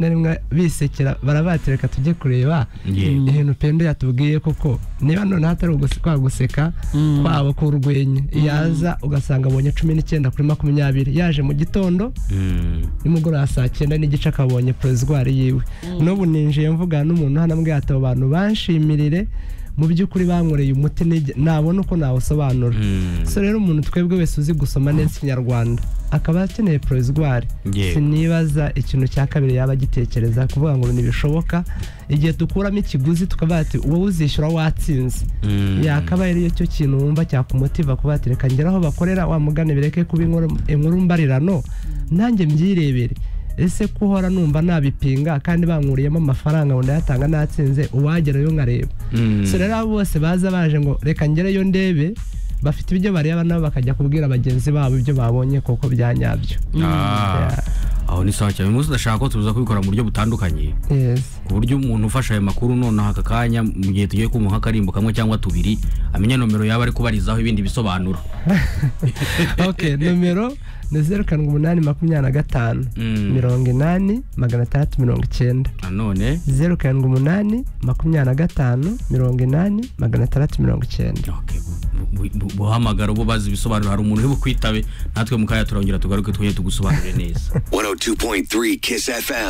na rimwe bisekera barabatira reka tujye kureba ibintu pendo yatubwiye koko niba none hatari kwa guseka kwabo k'urwenya yaza ugasanga abonye cumi n'icyenda kuri makumyabiri yaje mu gitondo nimugoroba saa cyenda n'igice akabonye porozwari yiwe n'ubu ninjiye mvuga n'umuntu hano mbwiye ati abo bantu banshimirire mu by'ukuri bankoreye umuti nabona uko nawusobanura so rero umuntu twebwe wese uzi gusoma neza ikinyarwanda akaba akeneye porozwari sinibaza ikintu cya kabiri yaba agitekereza kuvuga ngo ntibishoboka igihe dukuramo ikiguzi tukavuga ati wowe uzishyura watsinze yakaba ariyo cyo kintu wumva cyakumutiva kuba ati reka ngera aho bakorera wamugane bireke kuba inkuru mbarirano nanjye mbyirebere ese ko uhora numva nabipinga kandi bankuriyemo amafaranga ngo ndayatanga natsinze uwagerayo nkareba so rero abo bose baza baje ngo reka ngereyo ndebe bafite ibyo bareba nabo bakajya kubwira bagenzi babo ibyo babonye koko bya nyabyo aho ni sawa cyane uyu munsi udashaka ko tuza kubikora mu buryo butandukanye ku buryo umuntu ufashe ayo makuru noneho aka kanya mu gihe tugiye kumuha akarimbo kamwe cyangwa tubiri amenya nomero yaba ari kubarizaho ibindi bisobanuro ok nomero ni zeru karindwi umunani makumyabiri na gatanu mirongo inani magana atandatu mirongo icyenda nanone zeru karindwi umunani makumyabiri na gatanu mirongo inani magana atandatu mirongo icyenda buhamagara ubu bazi ibisobanuro hari umuntu uri bukwitabe natwe mu kanya turongera tugaruke twongere tugusobanurire neza 102.3 Kiss FM